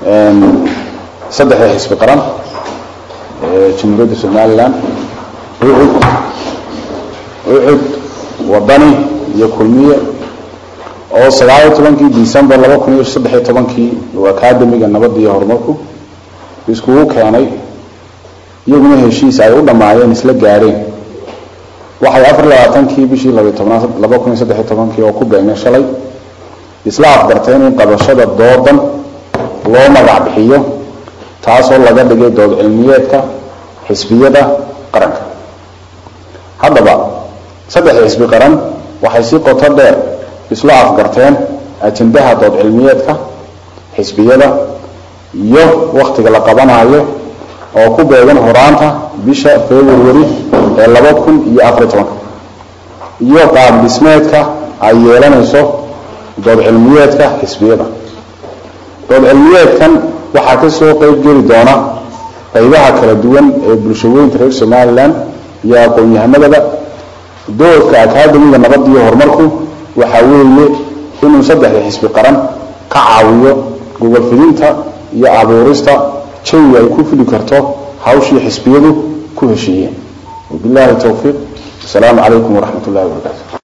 saddexda xisbi qaran ee jamhuuriyadda somalilan ucud ucud wadani iyo kulmiye oo sagaaliyo tobankii december laba kun iyo saddexiyo tobankii akademiga nabadda iyo horumarku iskugu keenay iyaguna heshiis ay u dhammaayeen isla gaareen waxay afar labaatankii bishii labiyo tobnaad laba kun iyo saddexiyo tobankii oo ku beegnay shalay isla afgarteen in qabashada doodan loo magac bixiyo taasoo laga dhigay dood cilmiyeedka xisbiyada qaranka haddaba saddexda xisbi qaran waxay si qoto dheer isla afgarteen ajendaha dood cilmiyeedka xisbiyada iyo wakhtiga la qabanayo oo ku beegan horaanta bisha february ee laba kun iyo afariyo tobanka iyo qaab dhismeedka ay yeelanayso dood cilmiyeedka xisbiyada dood cilmiyeedkan waxaa ka soo qeyb geli doona qaybaha kala duwan ee bulshaweynta reer somalilan iyo aqoon-yahanadaba doorka akademiga nabadda iyo horumarku waxaa weeye inuu saddexda xisbi qaran ka caawiyo gobol fidinta iyo abuurista jawi ay ku fili karto hawshii xisbiyadu ku heshiiyeen wabillahi towfiiq asalaamu calaykum waraxmat ullahi wabarakaatu